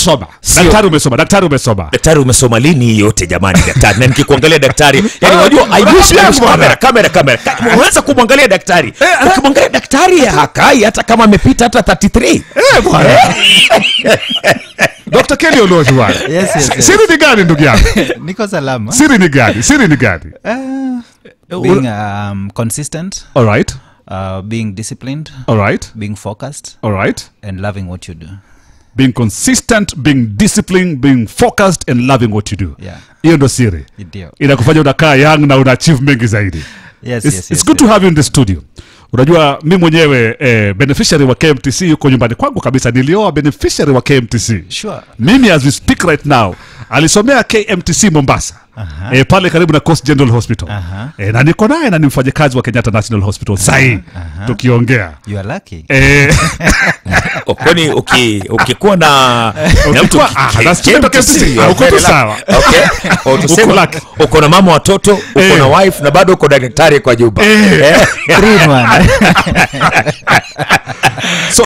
umesoma Sio. daktari umesoma daktari umesoma daktari umesoma lini hii yote jamani daktari na nikikuangalia daktari yani Ah, unajua I wish- unakwambia I wish- bwana. kamera kamera kamera Ka- unaweza kumwangalia daktari Eh, ukimwangalia daktari hakai hata kama amepita hata 33 Eh, bwana dr kelly oloji bwana Yes, yes, yes. siri ni gani ndugu yangu niko salama siri ni gani siri ni gani uh, being um, consistent all right uh, being disciplined all right being focused all right and loving what you do being consistent being disciplined being focused and loving what you do Yeah. hiyo ndo siri ndio inakufanya unakaa young na una achieve mengi zaidi yes, it's, yes, it's yes, good to have you in the studio unajua mi mwenyewe eh, beneficiary wa kmtc yuko nyumbani kwangu kabisa nilioa beneficiary wa kmtc Sure. mimi as we speak right now alisomea kmtc mombasa Aha. eh, pale karibu na coast general hospital Aha. eh, na niko naye na ni mfanyakazi wa kenyatta national hospital sahii tukiongea you are lucky eh, Oh, kwani uki- ukikuwa na na mtu Ukikuwa- ah, ki- na student wa KMTC, KMTC, you are uko tu very lucky. sawa. Okay. Oh, tuseme Uko lucky. uko na mama watoto uko Eh. na wife na bado uko na daktari kwa nyumba Eh. Eh. Three in one. so